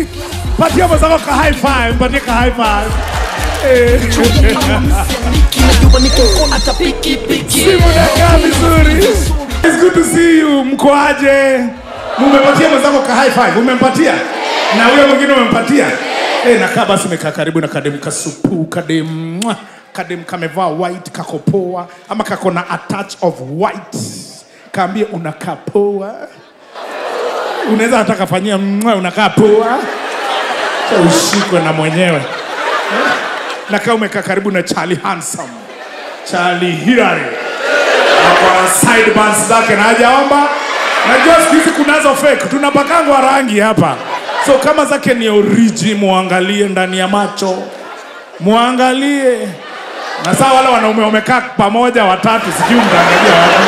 Patia mwenzako ka high five, patie ka high five. Eh. Kinajua niko hata piki piki Simu nakaa vizuri. It's good to see you. Mkoaje? Mumepatia mwenzako ka high five. Umempatia? Na huyo mwingine umempatia? Eh, nakaa basi umekaa karibu na kadem kasupu, kadem mwah, kadem kamevaa white kako poa ama kako na a touch of white. Kaambie unakaa poa. Unaweza hata kafanyia mwah, unakaa poa. Cha ushikwe na mwenyewe. Eh? Na kama umekaa karibu na Charlie Handsome. Charlie Hilary kwa sideburns zake na hajaomba. Najua siku hizi kunazo fake, tunapakangwa rangi hapa, so kama zake ni oriji, muangalie ndani ya macho, muangalie. Na saa wale wanaume wamekaa pamoja watatu, sijui mtaangalia wapi.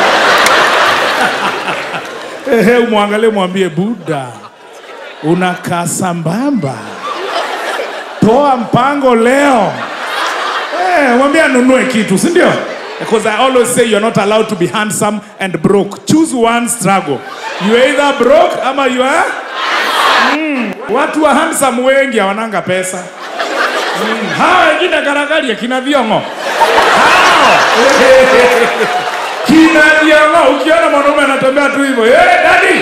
Ehe, umwangalie, mwambie Buda, unakaa sambamba, toa mpango leo. Eh, mwambie anunue kitu, si ndio? Because I always say you're not allowed to be handsome and broke. Choose one struggle. You either broke ama you are mm. Watu wa handsome wengi hawananga pesa. Mm. Hawa wengine garagari kina viongo. Hao. Kina viongo ukiona mwanaume anatembea tu hivyo, eh, daddy.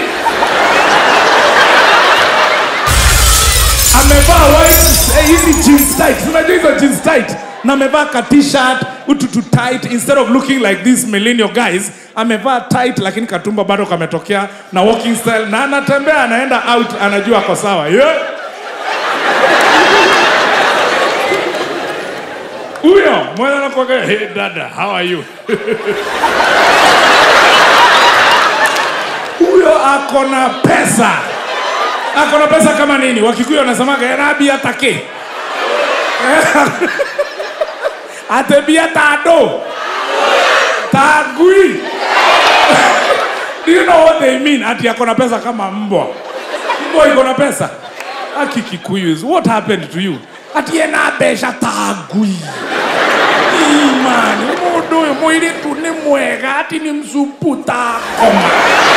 amevaa white eh, hizi jeans tight unajua hizo jeans tight na amevaa ka t-shirt ututu tight instead of looking like these millennial guys amevaa tight lakini katumba bado kametokea na walking style na anatembea anaenda out anajua ako sawa yeah. huyo mwana anakuaga hey dada how are you huyo ako na pesa ako na pesa kama nini wakikuyu wanasemaga erabia take atebia tado tagui do you know what they mean ati ako na pesa kama mbwa mbwa iko na pesa aki kikuyus what happened to you ati enabesha tagui imani mundu uyu mwiritu ni mwega ati ni msupu takoma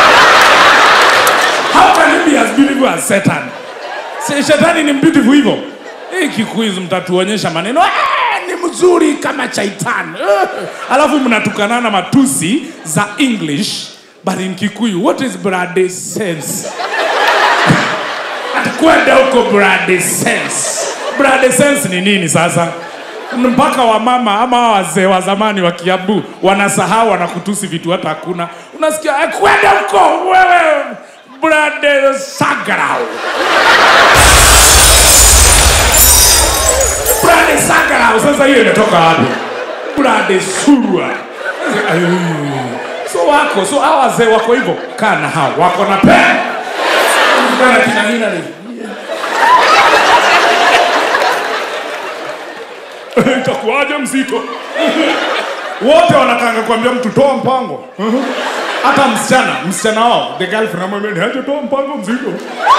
How can he be as beautiful as Satan? Si shetani ni beautiful hivyo. Hii kikuizi mtatuonyesha maneno "Eh, ni mzuri kama chaitan. Eh, Alafu mnatukanana matusi za English but in Kikuyu what is brade sense? Kwenda huko brade sense. Brade sense ni nini sasa? mpaka wamama ama hawa wazee wa zamani wa Kiambu wanasahau wanakutusi vitu hata hakuna. Unasikia "Eh, kwenda huko wewe brade sagrau brade sagrau. Sasa hiyo imetoka wapi? Brade surwa. Ay, So wako so hawa wazee wako hivyo, kaa na hao wako na pe kana kina Hillary. itakuwaje mzito wote wanakanga kuambia mtu toa mpango hata msichana msichana wao the girlfriend amwambia ni aje toa mpango mzito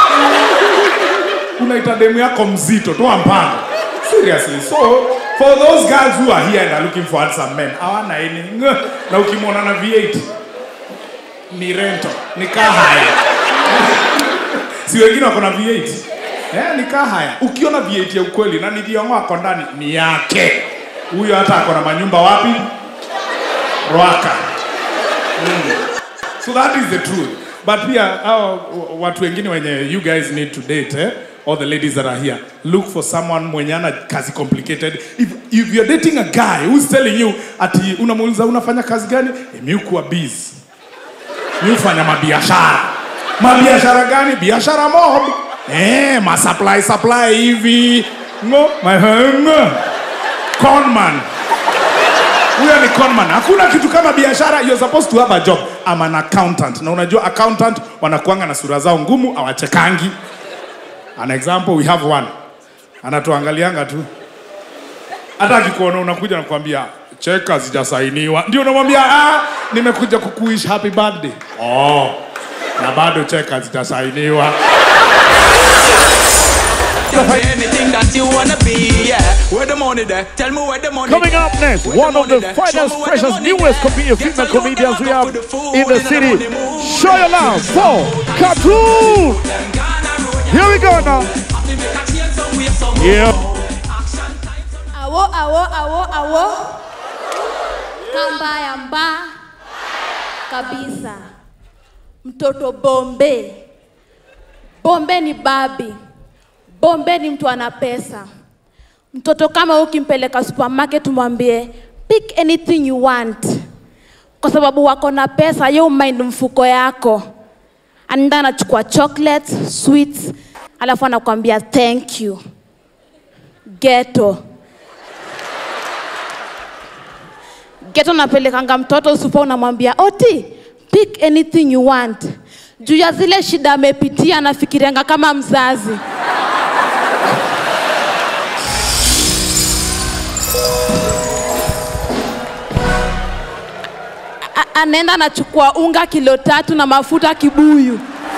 unaita demu yako mzito toa mpango seriously so for those girls who are here and are looking for handsome men hawana any Ngh. na ukimwona na V8 ni rento ni kahaya si wengine wako na V8 eh, ni kahaya ukiona V8 ya ukweli na niliongo ako ndani ni yake huyo hata ako na manyumba wapi Rwaka mm. so that is the truth but pia hao watu wengine wenye you guys need to date eh? all the ladies that are here look for someone mwenye ana kazi complicated if, if you're dating a guy who's telling you ati unamuuliza unafanya kazi gani eh, mi kuwa busy mi hufanya mabiashara mabiashara gani biashara mob eh, masupply supply hivi ngo ngo conman huyo ni conman hakuna kitu kama biashara you're supposed to have a job I'm an accountant na unajua accountant wanakuanga na sura zao ngumu awachekangi an example we have one anatuangalianga tu hata akikuona unakuja nakwambia cheka zijasainiwa ndio unamwambia ah, nimekuja kukuish happy birthday oh, na bado cheka zitasainiwa Anything that you wanna be, yeah. Where the money there? Tell me where the money Coming there. up next, Where one of money the there? Show finest, me where the freshest, money newest there. comedian, Get female a look comedians them we up have with the food in the and city. money move. Show your love for Cartoon. Them Ghana road, Here we go now. fi make a change some way somehow. Yeah. Action time. Awo, awo, awo, awo. Kambaya mba kabisa. Mtoto Bombe. Bombe ni babi. Bombe ni mtu ana pesa. Mtoto kama huyu ukimpeleka supermarket umwambie pick anything you want, kwa sababu wako na pesa, yo mind mfuko yako. Anaenda anachukua chocolates, sweets, alafu anakuambia thank you. Ghetto. Geto napelekanga mtoto supa, unamwambia oti pick anything you want. Juu ya zile shida amepitia, anafikirianga kama mzazi. A- anaenda anachukua unga kilo tatu na mafuta kibuyu.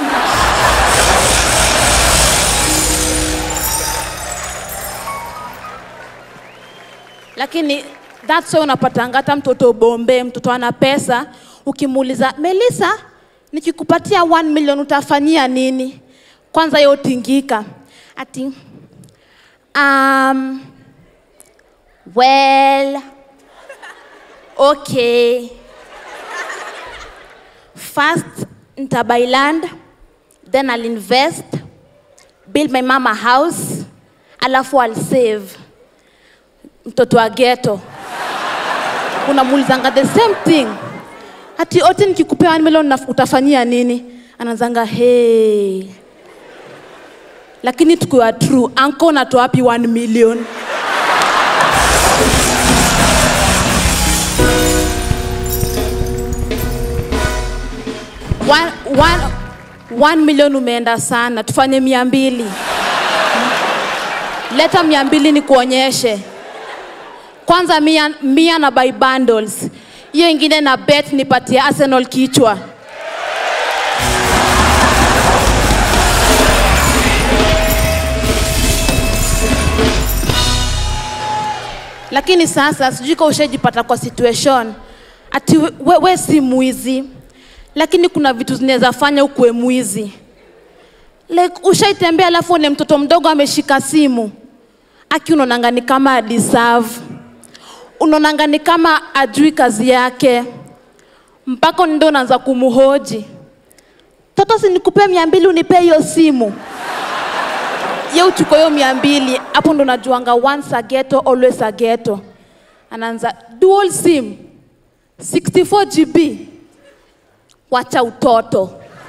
lakini that's why unapatanga hata mtoto bombe mtoto ana pesa ukimuuliza melisa nikikupatia 1 million utafanyia nini kwanza yo tingika ati um, well okay first ntabuy land then i'll invest build my mama house alafu i'll save mtoto wa geto unamuulizanga the same thing ati ote nikikupea 1 million na- utafanyia nini anazanga hey lakini tukiwa true anko natoa wapi 1 million one, one, one million umeenda sana tufanye mia mbili leta mia mbili ni kuonyeshe kwanza mia, mia na buy bundles hiyo ingine na bet nipatie arsenal kichwa lakini sasa sijui ka ushajipata kwa situation ati we, we, we si mwizi lakini kuna vitu zinaweza fanya ukuwe mwizi like ushaitembea alafu une mtoto mdogo ameshika simu aki unaonanga ni kama deserve unaonanga ni kama ajui kazi yake mpaka ndo unaanza kumhoji toto sinikupee mia mbili unipee hiyo simu ye uchukua hiyo mia mbili hapo ndo najuanga once a ghetto always a ghetto anaanza dual sim 64 gb wacha utoto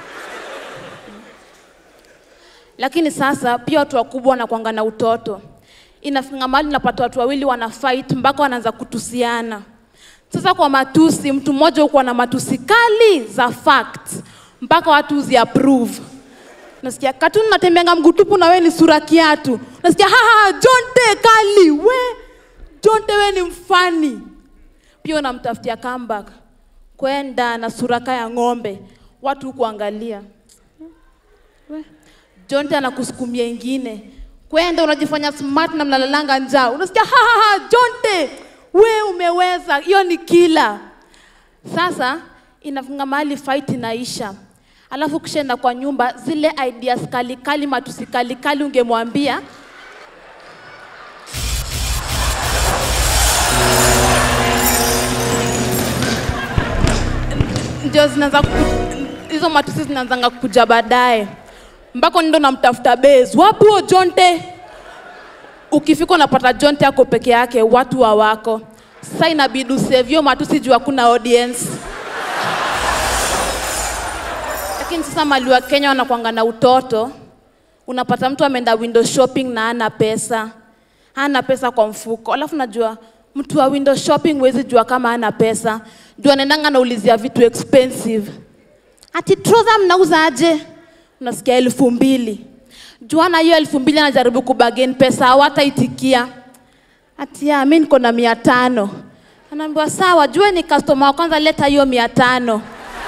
lakini sasa pia watu wakubwa wanakwanga na utoto inafika mahali napata watu wawili wana fight mpaka wanaanza kutusiana sasa kwa matusi mtu mmoja hukuwa na matusi kali za fact mpaka watu uzi approve nasikia katuni natembeanga mgutupu na we ni sura kiatu nasikia haha jonte kali we jonte we ni mfani pia unamtafutia comeback kwenda na suraka ya ng'ombe watu kuangalia jonte anakusukumia ingine kwenda unajifanya smart na mnalalanga njaa unasikia hahaha jonte we umeweza hiyo ni kila sasa inafunga mahali fight inaisha alafu kishaenda kwa nyumba zile ideas kali kali matusi kali kali ungemwambia ndio zinaanza ku- hizo matusi zinaanzanga kuja baadaye mpaka ndo namtafuta base wapi huo jonte ukifika unapata jonte ako peke yake watu wa wako sasa inabidi usevyo matusi juu hakuna audience lakini sasa mali wa kenya wanakwanga na utoto unapata mtu ameenda window shopping na ana pesa hana pesa kwa mfuko alafu najua mtu wa window shopping huwezi jua kama ana pesa juu anaendanga naulizia vitu expensive ati trouser mnauza aje unasikia elfu mbili juana hiyo elfu mbili anajaribu kubagen pesa hawataitikia ati ya mi niko na mia tano anaambiwa sawa jue ni customer wa kwanza leta hiyo mia tano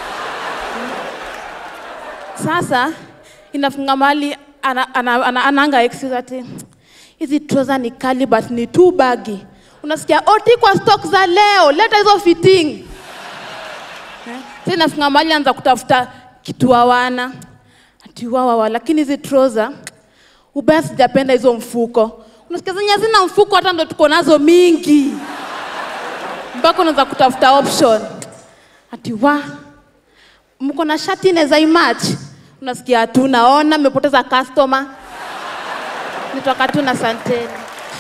sasa inafunga mahali ana, ana, ana, ananga excuse ati hizi trouser ni kali but ni too bagi unasikia oti kwa stock za leo leta hizo fitting Eh, sasa inafunga mahali anza kutafuta kitu hawana ati wawawa lakini hizi trouser ubaya sijapenda hizo mfuko unasikia zenye hazina mfuko hata ndo tuko nazo mingi mpaka unaweza kutafuta option ati wa mko na shati inaweza imach unasikia hatuna ona mmepoteza customer nitoka tu na santeni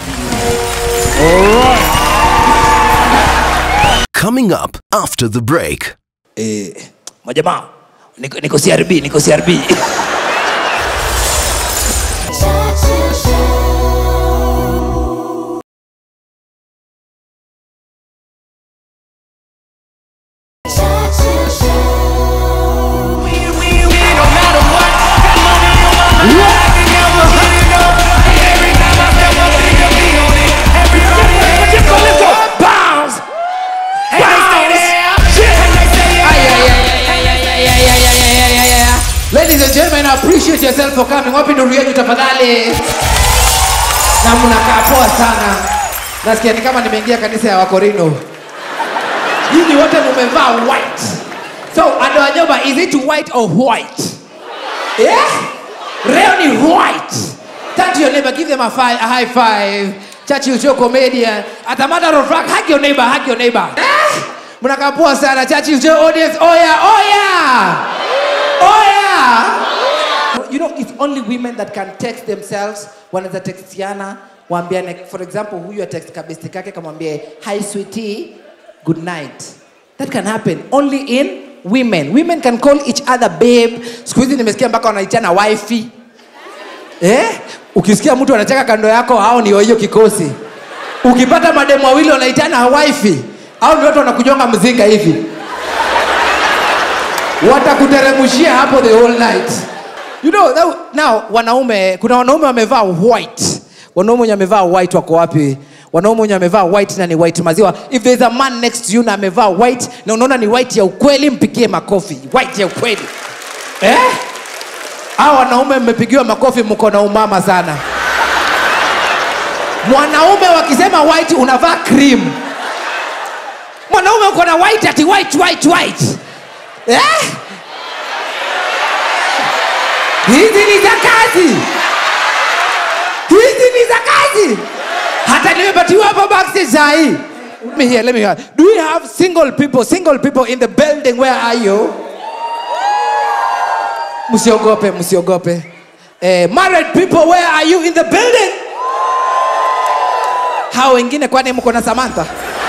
Coming up after the break. eh, majamaa niko, niko crb niko crb Ladies and gentlemen, I appreciate yourself for coming. Wapi nuru yenu tafadhali? Na mnakaa poa sana. Nasikia ni kama nimeingia kanisa ya Wakorino. Nyinyi wote mumevaa white. So, ando anyoba, is it white or white? Yeah? Leo ni white. Turn to your neighbor, give them a, fi- a high five. Churchill show comedian. At a matter of fact, hug your neighbor, hug your neighbor. Eh? Mnakaa poa sana. Churchill show audience, oya, oya. Oya! You know, it's only women that can text themselves wanaweza textiana waambiane for example huyu atext kabesti kake kamwambie hi sweetie good night that can happen only in women women can call each other babe siku hizi nimesikia mpaka wanaitana wifi eh? ukisikia mtu anacheka kando yako hao ni wa hiyo kikosi ukipata mademu wawili wanaitana wifi au ni watu wanakujonga mzinga hivi watakuteremushia hapo the whole night you know that, now wanaume kuna wanaume wamevaa white wanaume wenye wamevaa white wako wapi wanaume wenye wamevaa white na ni white maziwa if there is a man next to you na amevaa white na unaona ni white ya ukweli mpigie makofi white ya ukweli eh? au wanaume mmepigiwa makofi mko na umama sana mwanaume wakisema white unavaa cream mwanaume uko na white ati white white white eh? hizi ni za kazi hizi ni za kazi hata nimepatiwa hapa backstage saa hii Let me hear, let me hear. Do we have single people, single people in the building? Where are you? Msiogope, msiogope. Eh, married people, where are you in the building? Hao wengine kwani mko na Samantha?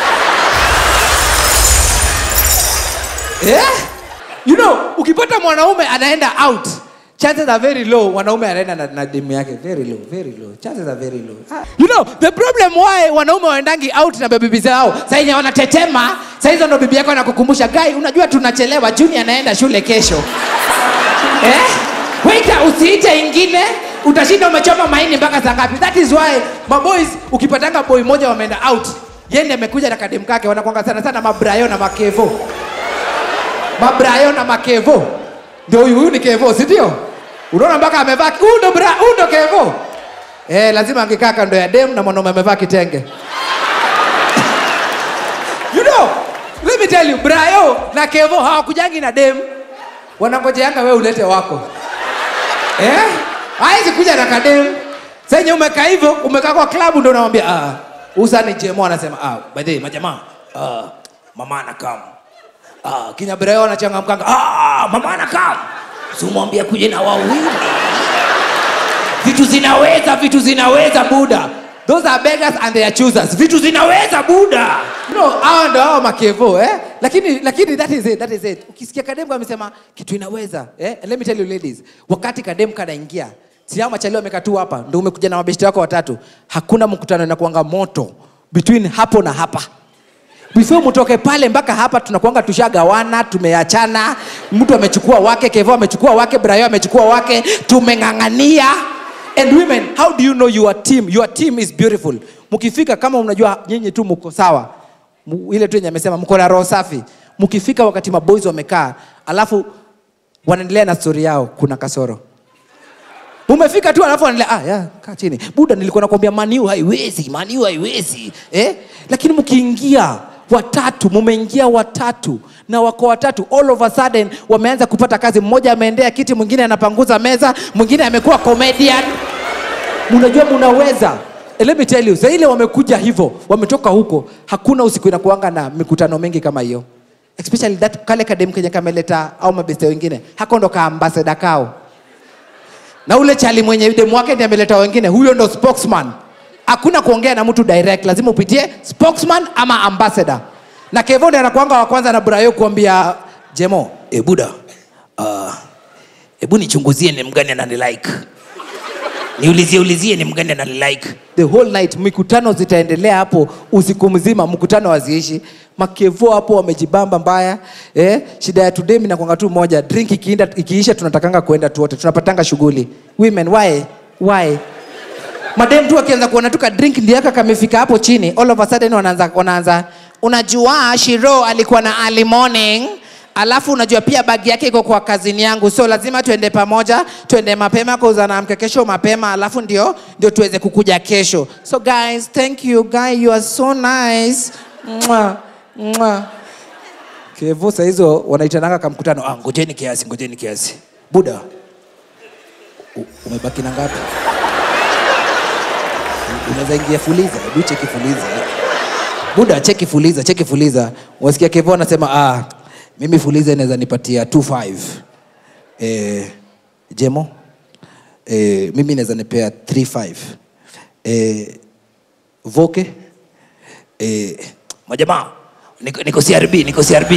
yeah? you know ukipata mwanaume anaenda out chances are very low mwanaume anaenda na, na demu yake very low very low chances are very low ah. you know the problem why wanaume waendangi out na bebibi zao sahizi wanatetema sahizo ndo bibi yako anakukumbusha gai unajua tunachelewa juni anaenda shule kesho eh? waita usiite ingine utashinda umechoma maini mpaka saa ngapi that is why maboys ukipatanga boy moja wameenda out yende amekuja na kademu kake wanakwanga sana sana mabrayo na makevo mabrayo na makevo ndio huyu huyu ni kevo si ndio unaona mpaka amevaa huyu ndo bra huyu ndo kevo eh lazima angekaa kando ya dem na mwanaume amevaa kitenge you know let me tell you brayo na kevo hawakujangi na dem wanangojeanga wewe ulete wako eh hawezi kuja na kadem senye umekaa hivyo umekaa kwa klabu ndo unamwambia ah usa ni jemo anasema ah by the way majamaa ah mama anakam ah kinya brayo anachangamkanga ah mama anakam simwambia kuja na wawili vitu zinaweza vitu zinaweza buda those are beggars and they are choosers vitu zinaweza buda no hawa ndo hao makevo eh lakini lakini that is it that is it ukisikia kademu amesema kitu inaweza eh And let me tell you ladies wakati kademu kanaingia si hao machalio wamekaa tu hapa ndo umekuja na mabeshte wako watatu hakuna mkutano inakuanga moto between hapo na hapa before mtoke pale mpaka hapa tunakuanga tushagawana tumeachana mtu amechukua wake kevo amechukua wake brayo amechukua wake tumeng'ang'ania and women how do you know your team your team is beautiful mkifika kama unajua nyinyi tu mko sawa mu- ile tu yenye amesema mko na roho safi mkifika wakati maboys wamekaa alafu wanaendelea na stori yao kuna kasoro umefika tu alafu anaendelea ah, ya, kaa chini buda nilikuwa nakwambia maniu haiwezi maniu haiwezi eh? lakini mkiingia watatu mumeingia watatu na wako watatu all of a sudden wameanza kupata kazi mmoja ameendea kiti mwingine anapanguza meza mwingine amekuwa comedian mnajua mnaweza Eh, let me tell you saa ile wamekuja hivyo wametoka huko hakuna usiku inakuanga na mikutano mengi kama hiyo especially that kale kadem kenye kameleta au mabeste wengine hako ndo kaambasada kao na ule chali mwenye demu wake ndiye ameleta wengine huyo ndo spokesman hakuna kuongea na mtu direct lazima upitie spokesman ama ambassador na kevo ndiye anakuanga wa kwanza na brayo kuambia jemo e buda uh, hebu nichunguzie ni mgani ananilike niulizie ulizie ni mgani ananilike the whole night mikutano zitaendelea hapo usiku mzima mkutano waziishi makevo hapo wamejibamba mbaya eh, shida ya today minakwanga tu moja drink ikiinda, ikiisha tunatakanga kuenda tu wote tunapatanga shughuli women why why madem tu akianza kuona tu ka drink ndiaka kamefika hapo chini all of a sudden wanaanza, wanaanza unajua shiro alikuwa na early morning alafu unajua pia bagi yake iko kwa kazini yangu so lazima tuende pamoja tuende mapema kuuza na mke kesho mapema alafu ndio ndio tuweze kukuja kesho so guys thank you guy you are so nice Mwah, mwah. kevo sahizo wanaitananga kamkutano ah, ngojeni kiasi ngojeni kiasi buda u- umebaki na ngapi unaweza ingia fuliza hebu cheki fuliza buda cheki fuliza cheki fuliza wasikia kevo anasema ah, mimi fuliza inaweza nipatia 25 eh, jemo eh, mimi naweza nipea 35 eh, voke eh, majamaa niko, niko crb niko crb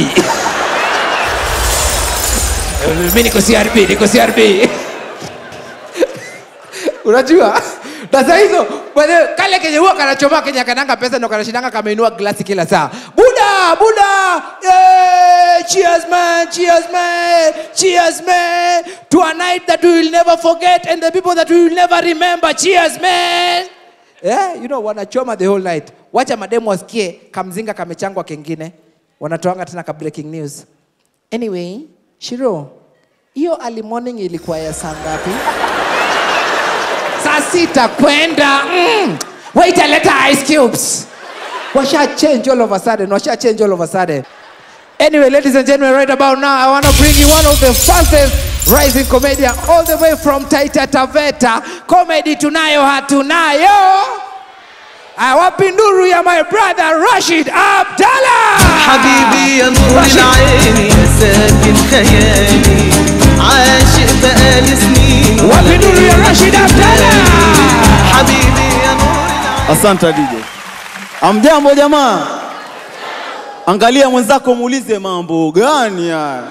mi niko crb niko crb unajua sasa hizo by the way, kale kenye huwa kanachoma kenye kananga pesa ndo kanashindanga kameinua glasi kila saa buda buda yeah, cheers man cheers man cheers man to a night that we will never forget and the people that we will never remember cheers man yeah, you know wanachoma the whole night wacha mademu wasikie kamzinga kamechangwa kengine wanatoanga tena ka breaking news anyway shiro hiyo early morning ilikuwa ya saa ngapi saa sita kwenda mm. wait a letter ice cubes washa change all of a sudden washa change all of a sudden anyway ladies and gentlemen right about now i want to bring you one of the fastest rising comedian all the way from taita taveta comedy tunayo hatunayo awapi nduru ya my brother rashid abdallah حبيبي يا نور العين يا ساكن خيالي عاشق بقالي سنين wapi nduru ya rashid abdallah حبيبي يا نور العين Asante DJ. Amjambo jamaa, angalia mwenzako muulize mambo gani haya.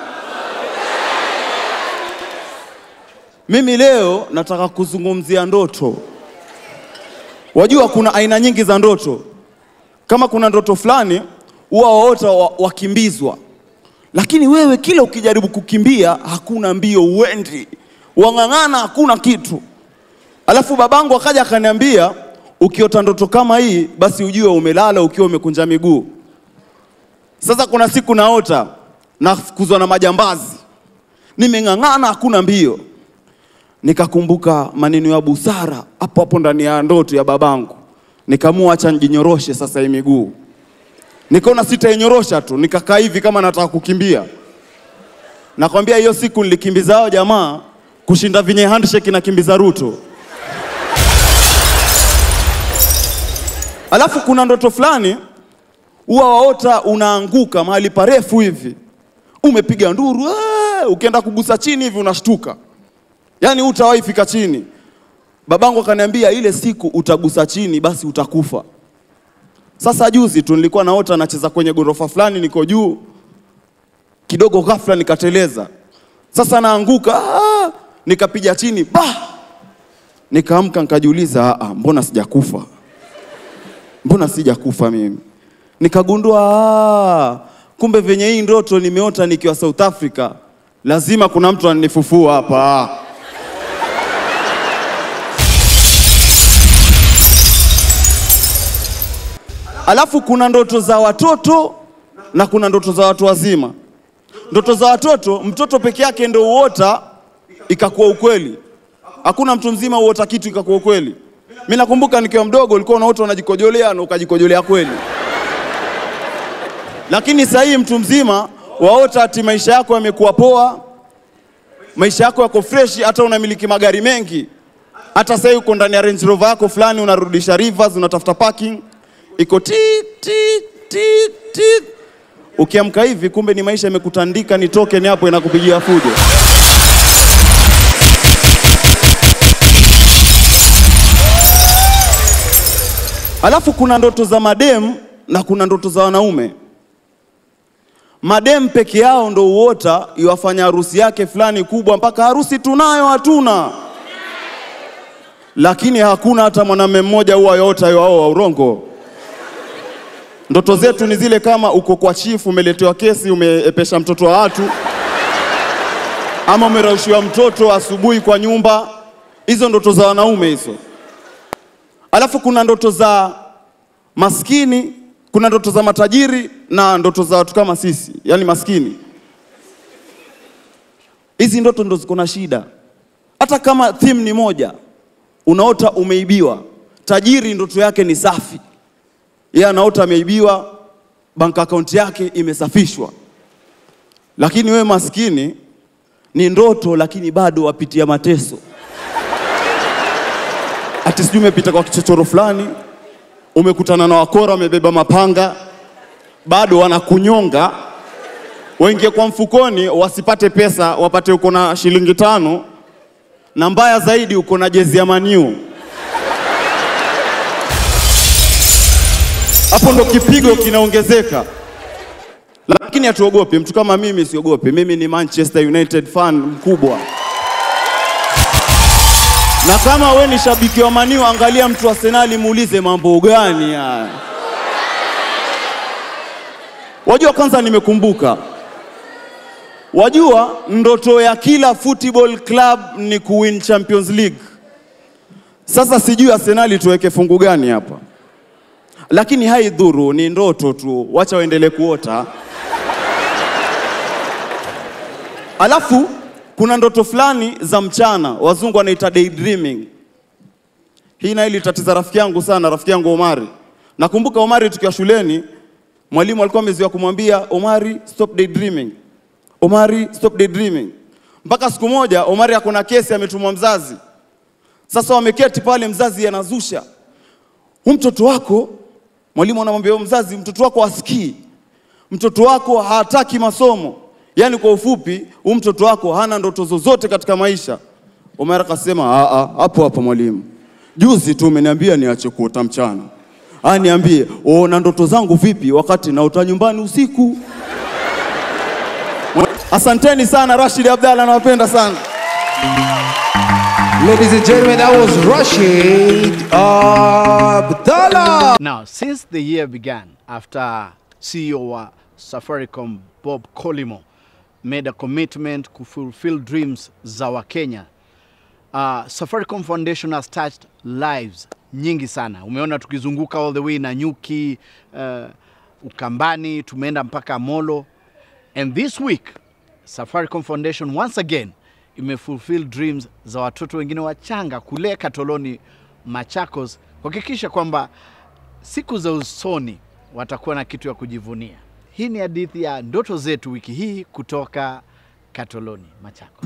Mimi leo nataka kuzungumzia ndoto. Wajua kuna aina nyingi za ndoto. Kama kuna ndoto fulani huwa waota wa- wakimbizwa, lakini wewe kila ukijaribu kukimbia hakuna mbio, uendi, wang'ang'ana, hakuna kitu. Alafu babangu akaja akaniambia, ukiota ndoto kama hii, basi ujue umelala ukiwa umekunja miguu. Sasa kuna siku naota nafukuzwa na majambazi, nimeng'ang'ana, hakuna mbio. Nikakumbuka maneno ya busara hapo hapo ndani ya ndoto ya babangu, nikaamua acha nijinyoroshe sasa hii miguu. Nikaona sitainyorosha tu, nikakaa hivi kama nataka kukimbia. Nakwambia hiyo siku nilikimbiza hao jamaa kushinda vinye handshake na kimbiza Ruto. Alafu kuna ndoto fulani huwa waota unaanguka mahali parefu hivi, umepiga nduru, "Aah!" ukienda kugusa chini hivi unashtuka, yaani hutawahi fika chini. Babangu akaniambia ile siku utagusa chini, basi utakufa. Sasa juzi tu nilikuwa naota nacheza kwenye ghorofa fulani, niko juu kidogo, ghafla nikateleza. Sasa naanguka, "Ah!" nikapiga chini, bah! Nikaamka nikajiuliza, "Ah, ah, mbona sijakufa? mbona sijakufa mimi? Nikagundua ah, kumbe venye hii ndoto nimeota nikiwa South Africa, lazima kuna mtu ananifufua hapa. Alafu kuna ndoto za watoto na kuna ndoto za watu wazima. Ndoto za watoto, mtoto peke yake ndio uota ikakuwa ukweli. Hakuna mtu mzima uota kitu ikakuwa ukweli. Mimi nakumbuka nikiwa mdogo ulikuwa unaota unajikojolea na ukajikojolea kweli. Lakini sasa hii mtu mzima waota ati maisha yako yamekuwa poa, maisha yako yako fresh, hata unamiliki magari mengi, hata sasa uko ndani ya Range Rover yako fulani, unarudisha rivers, unatafuta parking, iko ti ti ti ti. Ukiamka hivi, kumbe ni maisha yamekutandika, ni token hapo inakupigia fujo. Alafu kuna ndoto za madem na kuna ndoto za wanaume. Madem peke yao ndo uota iwafanya harusi yake fulani kubwa, mpaka harusi tunayo hatuna, lakini hakuna hata mwanamume mmoja huwa yota yoao wa urongo. Ndoto zetu ni zile kama uko kwa chifu, umeletewa kesi, umeepesha mtoto wa watu, ama umeraushiwa mtoto asubuhi kwa nyumba. Hizo ndoto za wanaume hizo. Alafu kuna ndoto za maskini, kuna ndoto za matajiri na ndoto za watu kama sisi, yani maskini. Hizi ndoto ndo ziko na shida. Hata kama theme ni moja, unaota umeibiwa. Tajiri ndoto yake ni safi, yeye anaota ameibiwa, bank account yake imesafishwa. Lakini wewe maskini ni ndoto, lakini bado wapitia mateso ati sijui umepita kwa kichochoro fulani, umekutana na wakora wamebeba mapanga, bado wanakunyonga, waingie kwa mfukoni wasipate pesa, wapate uko na shilingi tano, na mbaya zaidi uko na jezi ya Maniu. Hapo ndo kipigo kinaongezeka, lakini hatuogopi. Mtu kama mimi siogopi, mimi ni Manchester United fan mkubwa na kama we ni shabiki wa Maniu, angalia mtu wa Arsenali, muulize mambo gani haya. Wajua, kwanza nimekumbuka, wajua ndoto ya kila football club ni kuwin Champions League. Sasa sijui Arsenali tuweke fungu gani hapa, lakini haidhuru, ni ndoto tu, wacha waendelee kuota. Alafu kuna ndoto fulani za mchana, wazungu wanaita daydreaming. Hii nayo ilitatiza rafiki yangu sana, rafiki yangu Omari. Nakumbuka Omari tukiwa shuleni, mwalimu alikuwa amezoea kumwambia Omari, stop daydreaming. Omari, stop daydreaming. Mpaka siku moja Omari akona kesi ametumwa mzazi. Sasa wameketi pale, mzazi anazusha, hu mtoto wako, mwalimu anamwambia huyo mzazi, mtoto wako asikii, mtoto wako hataki masomo Yaani kwa ufupi, huyu mtoto wako hana ndoto zozote katika maisha. Omar akasema, "Ah ah, hapo hapo mwalimu. Juzi tu umeniambia niache kuota mchana. Ah, niambie, una ndoto zangu vipi wakati naota nyumbani usiku?" Asanteni sana Rashid Abdalla, nawapenda sana. Ladies and gentlemen, that was Rashid Abdallah. Now, since the year began, after CEO wa Safaricom Bob Colimo made a commitment to fulfill dreams za Wakenya, uh, Safaricom Foundation has touched lives nyingi sana. Umeona tukizunguka all the way na Nyuki, uh, Ukambani, tumeenda mpaka Molo. And this week, Safaricom Foundation once again imefulfill dreams za watoto wengine wachanga kule Katoloni, Machakos, kuhakikisha kwamba siku za usoni watakuwa na kitu ya kujivunia. Hii ni hadithi ya ndoto zetu wiki hii kutoka Katoloni, Machakos.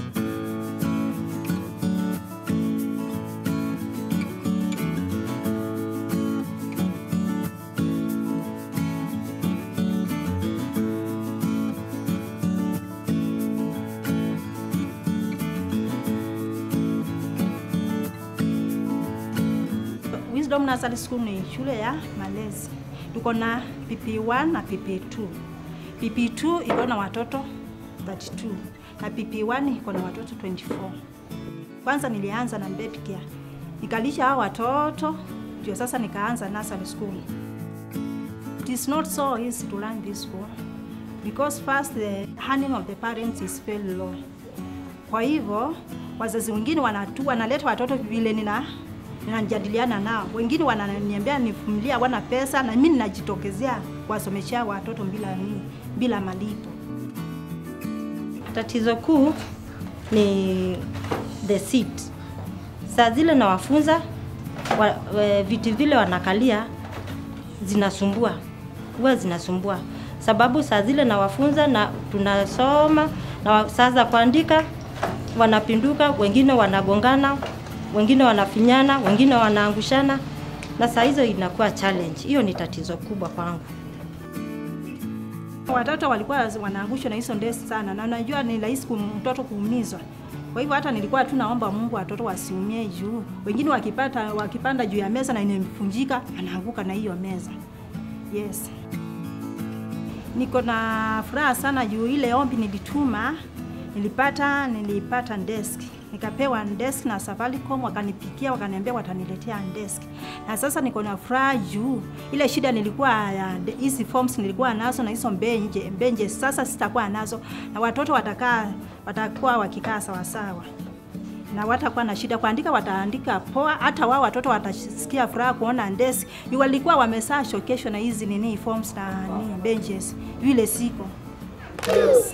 Wisdom Nursery School ni shule ya malezi. Tuko na PP1 na PP2. PP2 iko na watoto 32 na PP1 iko na watoto 24. Kwanza nilianza na baby care, nikalisha hao watoto ndio sasa nikaanza nursery school. It is not so easy to learn this school because first the earning of the parents is very low. Kwa hivyo wazazi wengine wanatu wanaleta watoto vile nina ninajadiliana nao, wengine wananiambia nivumilia, hawana pesa, na mimi ninajitokezea kuwasomeshea watoto bila nini, bila malipo. Tatizo kuu ni the seat. Saa zile nawafunza wa, wa, viti vile wanakalia zinasumbua, huwa zinasumbua sababu saa zile nawafunza na tunasoma na wa- saa za kuandika wanapinduka, wengine wanagongana, wengine wanafinyana, wengine wanaangushana, na saa hizo inakuwa challenge. Hiyo ni tatizo kubwa kwangu. Watoto walikuwa wanaangushwa na hizo ndesi sana, na najua ni rahisi kum- mtoto kuumizwa. Kwa hivyo hata nilikuwa tu naomba Mungu watoto wasiumie juu, wengine wakipata wakipanda juu ya meza na imevunjika, anaanguka na hiyo meza. Yes, niko na furaha sana juu ile ombi nilituma, nilipata nilipata desk nikapewa desk na Safaricom, wakanipikia wakaniambia wataniletea desk, na sasa niko na furaha juu ile shida nilikuwa ya de- hizi forms nilikuwa nazo na hizo benje benje, sasa sitakuwa nazo, na watoto watakaa watakuwa wakikaa sawasawa na watakuwa na shida kuandika, wataandika poa. Hata wao watoto watasikia furaha kuona desk. Juu walikuwa wamesaa shokesho na hizi nini forms na nini benches, vile siko yes.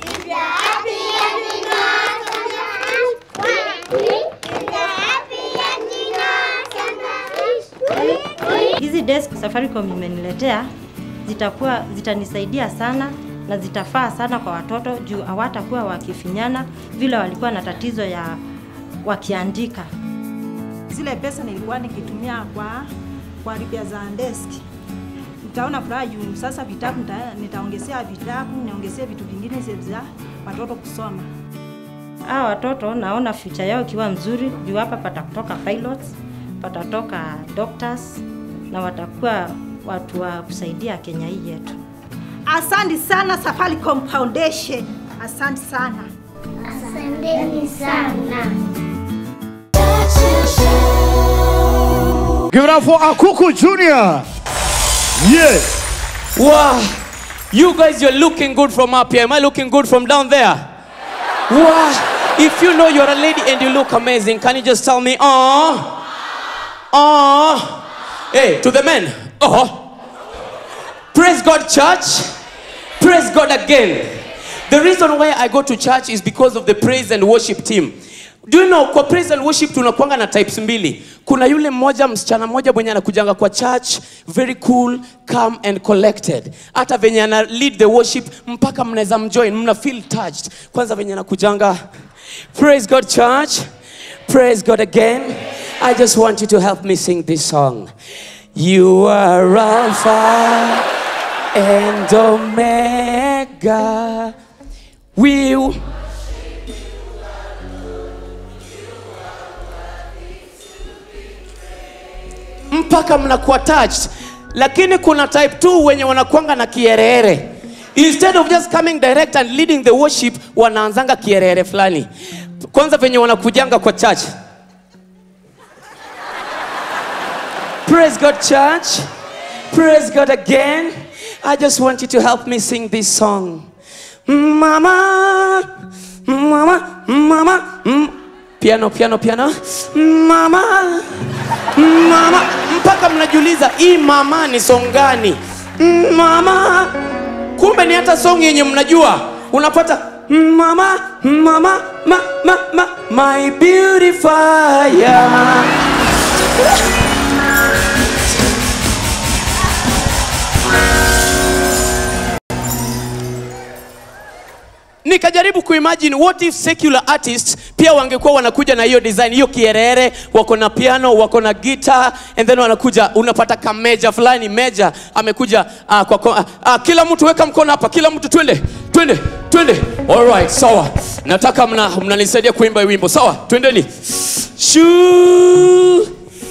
Hizi desk Safaricom imeniletea zitakuwa zitanisaidia sana na zitafaa sana kwa watoto juu hawatakuwa wakifinyana vile walikuwa na tatizo ya wakiandika. Zile pesa nilikuwa nikitumia kwa kwa ripia za desk, nitaona furaha juu sasa vitabu nita, nitaongezea vitabu, niongezee vitu vingine za watoto kusoma. Hawa watoto naona future yao ikiwa mzuri juu hapa patatoka pilots, patatoka doctors na watakuwa watu wa kusaidia Kenya hii yetu. Asante sana Safaricom Foundation, asante sana. Asanteni sana. Give it up for Akuku Junior. Yeah. Wow. You guys, you're looking good from up here. Am I looking good from down there? Wow. If you know you're a lady and you look amazing, can you just tell me, oh, oh, hey, to the men, oh. Praise God, church. Praise God again. The reason why I go to church is because of the praise and worship team. Do you know kwa praise and worship tunakuanga na types mbili. Kuna yule mmoja msichana mmoja mwenye anakujanga kwa church very cool, calm and collected. Hata venye ana lead the worship mpaka mnaweza mjoin, mna feel touched. Kwanza venye anakujanga Praise God church. Praise God again. I just want you to help me sing this song. You are Alpha and Omega. We mpaka mnakuwa touched, lakini kuna type 2 wenye wanakuanga na kierere. Instead of just coming direct and leading the worship, wanaanzanga kierere fulani. Kwanza venye wanakujanga kwa church. Praise God, church. Praise God again. I just want you to help me sing this song. Mama, mama, mama, mm. piano, piano, piano. Mama, mama, mpaka mnajiuliza hii mama ni song gani? Mama, kumbe ni hata song yenye mnajua. Unapata mama, mama, ma, ma, ma, my beautifier. nikajaribu kuimagine what if secular artists pia wangekuwa wanakuja na hiyo design hiyo kierere wako na piano wako na guitar and then wanakuja unapata kameja fulani meja amekuja uh, kwa, kwa uh, kila mtu weka mkono hapa kila mtu twende twende twende alright sawa nataka mna mnanisaidia kuimba hii wimbo sawa twendeni shuu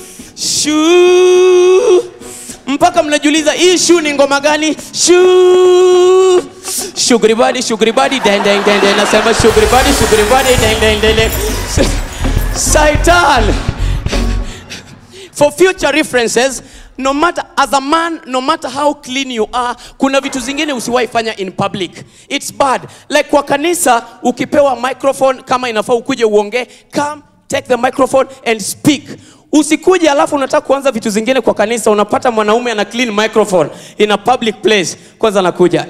shuu mpaka mnajiuliza hii shu ni ngoma gani shu shughuli badi shughuli badi deng deng deng deng nasema shughuli badi shughuli badi deng deng deng deng saitan for future references no matter as a man no matter how clean you are kuna vitu zingine usiwahi fanya in public it's bad like kwa kanisa ukipewa microphone kama inafaa ukuje uongee come take the microphone and speak usikuje alafu unataka kuanza vitu zingine kwa kanisa unapata mwanaume ana clean microphone in a public place kwanza anakuja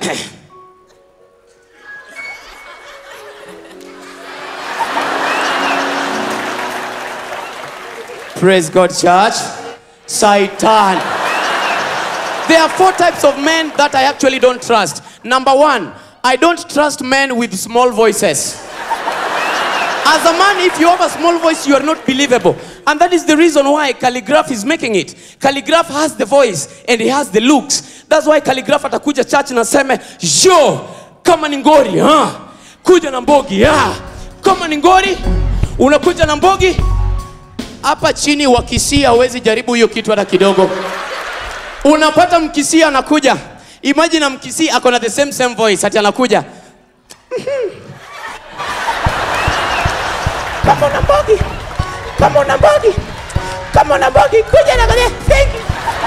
praise god church satan there are four types of men that i actually don't trust number one i don't trust men with small voices as a man if you have a small voice you are not believable And that is the reason why Calligraph is making it. Calligraph has the voice and he has the looks. That's why Calligraph atakuja church na aseme, yo, kama ni ngori, ha? kuja na mbogi, ha? kama ni ngori, unakuja na mbogi. Hapa chini wakisia hawezi jaribu hiyo kitu hata kidogo. Unapata mkisia anakuja. Imagine mkisi ako na the same same voice ati anakuja. Kama una mbogi, kama una mbogi, kama una mbogi, kuja na kuja. Thank you.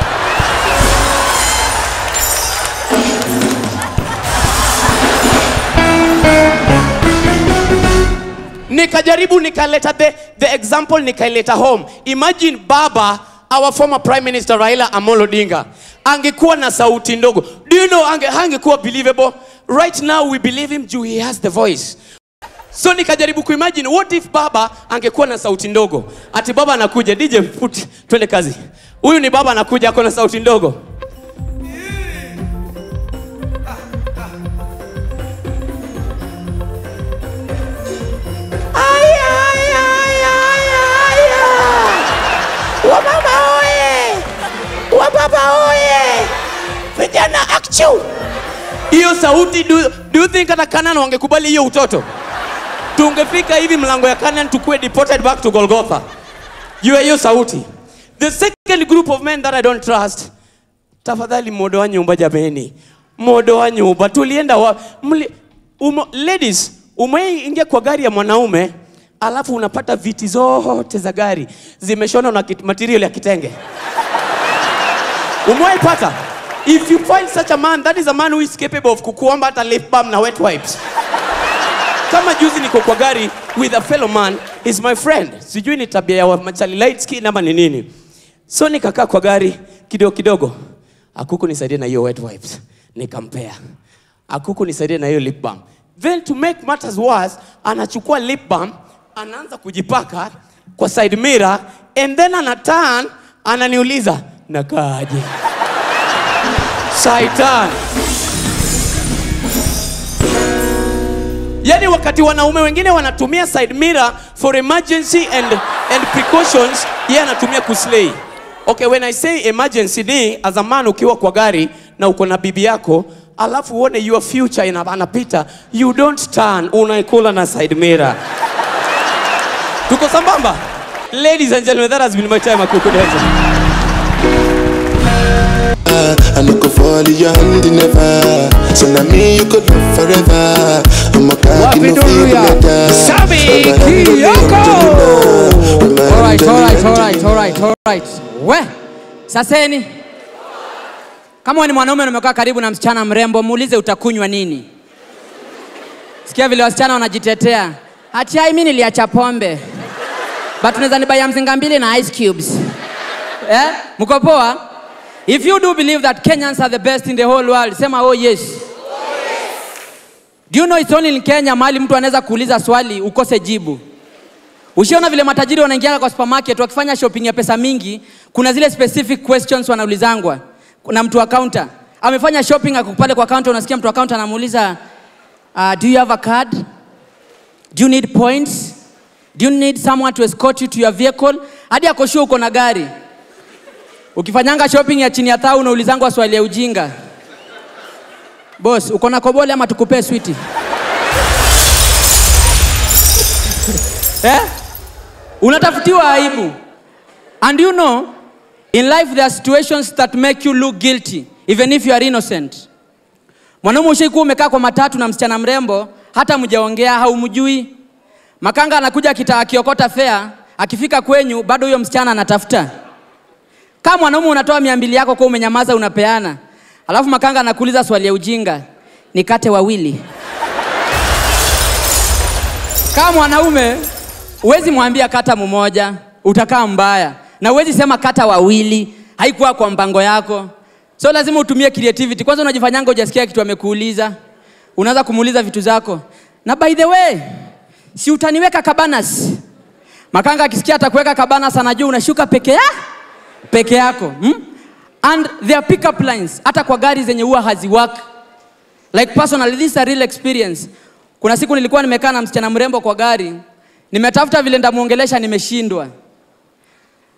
nikajaribu nikaleta the, the example nikaileta home imagine baba our former prime minister raila amolo odinga angekuwa na sauti ndogo do you know ange, angekuwa believable right now we believe him juu he has the voice so nikajaribu kuimagine what if baba angekuwa na sauti ndogo ati baba anakuja dj put twende kazi huyu ni baba anakuja ako na sauti ndogo Aya, aya, aya, aya, aya. Wamama oye! Wababa oye! Vijana akchu! Hiyo sauti do, do you think hata Canaan wangekubali hiyo utoto? Tungefika hivi mlango ya Canaan tukue deported back to Golgotha. Juu ya hiyo sauti. The second group of men that I don't trust. Tafadhali modo wa nyumba jameni. Modo wa nyumba tulienda wa mli, umo, ladies umeingia kwa gari ya mwanaume alafu unapata viti zote za gari zimeshona na kit- material ya kitenge umewaipata if you find such a man that is a man who is capable of kukuomba hata lip balm na wet wipes kama juzi niko kwa gari with a fellow man is my friend sijui ni tabia ya machali light skin ama ni nini so nikakaa kwa gari kidogo kidogo akuku nisaidie na hiyo wet wipes nikampea akuku nisaidie na hiyo lip balm then to make matters worse anachukua lip balm anaanza kujipaka kwa side mirror and then ana turn ananiuliza nakaaje saitan yani wakati wanaume wengine wanatumia side mirror for emergency and, and precautions yeye anatumia kuslay okay when i say emergency ni as a man ukiwa kwa gari na uko na bibi yako alafu uone your future ina, anapita you don't turn unaikula na side mirror tuko sambamba ladies and gentlemen that has been my time akuku dancer I no go fall in your hand never. So now me you could love forever. I'm a cocky no feel better. Sabi Alright, alright, alright, alright, alright. We, saseni. Kama wewe ni mwanaume na umekaa karibu na msichana mrembo, muulize utakunywa nini. Sikia vile wasichana wanajitetea. Ati ai mimi niliacha pombe. But unaweza nibaya mzinga mbili na ice cubes. Eh? Mko poa? If you do believe that Kenyans are the best in the whole world, sema oh yes. Do you know it's only in Kenya mahali mtu anaweza kuuliza swali ukose jibu. Ushiona vile matajiri wanaingia kwa supermarket wakifanya shopping ya pesa mingi, kuna zile specific questions wanaulizangwa na mtu wa counter. Amefanya shopping ako pale kwa counter, unasikia mtu wa counter anamuuliza uh, do you have a card? Do you need points? Do you need someone to escort you to your vehicle? Hadi ako sure uko na gari. Ukifanyanga shopping ya chini ya thau unaulizangwa swali ya ujinga. Boss, uko na kobole ama tukupee switi? eh? Unatafutiwa aibu. And you know, in life there are situations that make you look guilty even if you are innocent. Mwanaume ushaikuwa umekaa kwa matatu na msichana mrembo, hata mjaongea haumjui. Makanga anakuja kita akiokota fea, akifika kwenyu bado huyo msichana anatafuta. Kama mwanaume unatoa mia mbili yako kwa umenyamaza unapeana, alafu makanga anakuuliza swali ya ujinga, nikate wawili. Kama mwanaume huwezi mwambia kata mmoja, utakaa mbaya, na huwezi sema kata wawili, haikuwa kwa mpango yako. So lazima utumie creativity. Kwanza unajifanyanga hujasikia kitu amekuuliza, unaanza kumuuliza vitu zako, na by the way, si utaniweka kabanas? Makanga akisikia atakuweka kabanas, anajua unashuka peke ya peke yako hmm? and there are pickup lines hata kwa gari zenye huwa haziwork like personally this is a real experience kuna siku nilikuwa nimekaa na msichana mrembo kwa gari nimetafuta vile ndamuongelesha nimeshindwa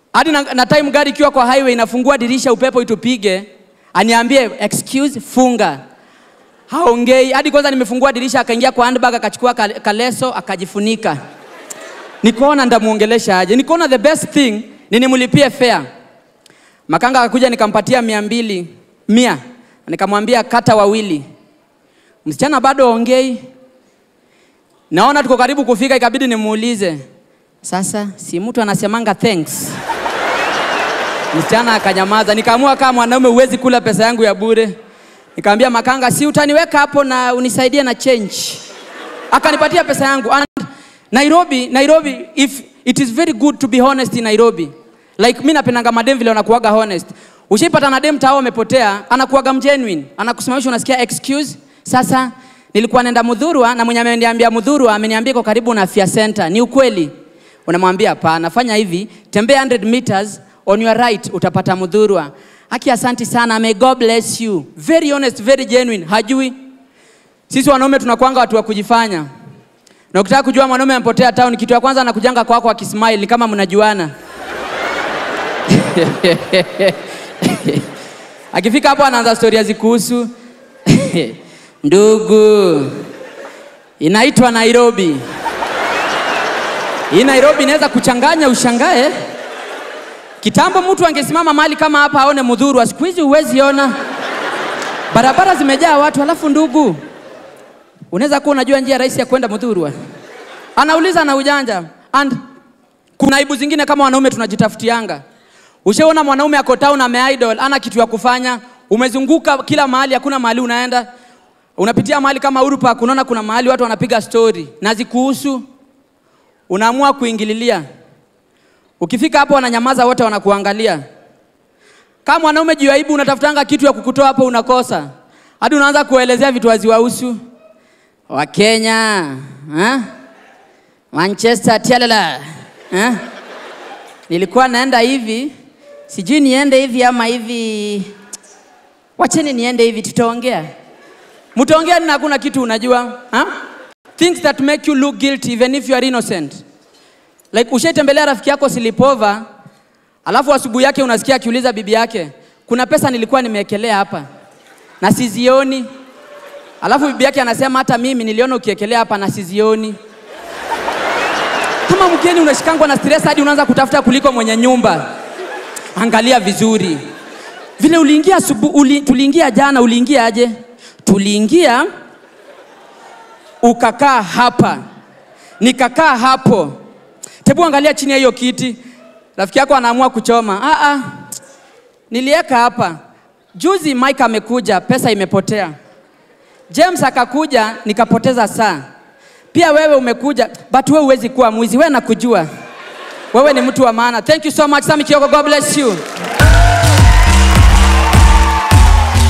hadi na, na time gari ikiwa kwa highway inafungua dirisha upepo itupige aniambie excuse funga haongei hadi kwanza nimefungua dirisha akaingia kwa handbag akachukua ka- kaleso akajifunika nikaona ndamuongelesha aje nikaona the best thing ni nimlipie fare makanga akakuja nikampatia mia mbili mia nikamwambia kata wawili msichana bado ongei naona tuko karibu kufika ikabidi nimuulize sasa si mtu anasemanga thanks msichana akanyamaza nikaamua kama mwanaume huwezi kula pesa yangu ya bure nikamwambia makanga si utaniweka hapo na unisaidie na change akanipatia pesa yangu and nairobi nairobi if it is very good to be honest in nairobi like mi napendanga madem vile wanakuaga honest ushaipata na dem tao amepotea anakuaga mgenuine anakusimamisha unasikia excuse sasa nilikuwa naenda mudhurwa na mwenye ameniambia mudhurwa ameniambia iko karibu na afya center ni ukweli unamwambia hapana fanya hivi tembea 100 meters on your right utapata mudhurwa haki asanti sana may god bless you very honest very genuine hajui sisi wanaume tunakwanga watu wa kujifanya na ukitaka kujua mwanaume amepotea town kitu ya kwanza anakujanga kwako akismile ni kama mnajuana akifika hapo anaanza storia zikuhusu ndugu inaitwa nairobi hii nairobi inaweza kuchanganya ushangae kitambo mtu angesimama mahali kama hapa aone mudhuru siku hizi huwezi ona barabara zimejaa watu alafu ndugu unaweza kuwa unajua njia rahisi ya kwenda mudhurwa anauliza na ujanja and kuna aibu zingine kama wanaume tunajitafutianga ushaona mwanaume ako town ameidol ana kitu ya kufanya umezunguka kila mahali hakuna mahali unaenda unapitia mahali kama Uhuru Park unaona kuna mahali watu wanapiga story na zikuhusu unaamua kuingililia ukifika hapo wananyamaza wote wanakuangalia kama mwanaume juu ya aibu unatafutanga kitu ya kukutoa hapo unakosa hadi unaanza kuelezea vitu haziwahusu wakenya ha? manchester tialala ha? nilikuwa naenda hivi sijui niende hivi ama hivi wacheni niende hivi tutaongea mtaongea nini hakuna kitu unajua ha? things that make you look guilty even if you are innocent like ushaitembelea rafiki yako silipova alafu asubuhi yake unasikia akiuliza bibi yake kuna pesa nilikuwa nimeekelea hapa na sizioni alafu bibi yake anasema hata mimi niliona ukiekelea hapa na sizioni kama mgeni unashikangwa na stress hadi unaanza kutafuta kuliko mwenye nyumba angalia vizuri vile uliingia asubu, uli, tuliingia jana uliingia aje tuliingia ukakaa hapa nikakaa hapo tebu angalia chini ya hiyo kiti rafiki yako anaamua kuchoma ah, ah. nilieka hapa juzi mike amekuja pesa imepotea james akakuja nikapoteza saa pia wewe umekuja but wewe huwezi kuwa mwizi wewe nakujua wewe ni mtu wa maana thank you so much Sami Kioko god bless you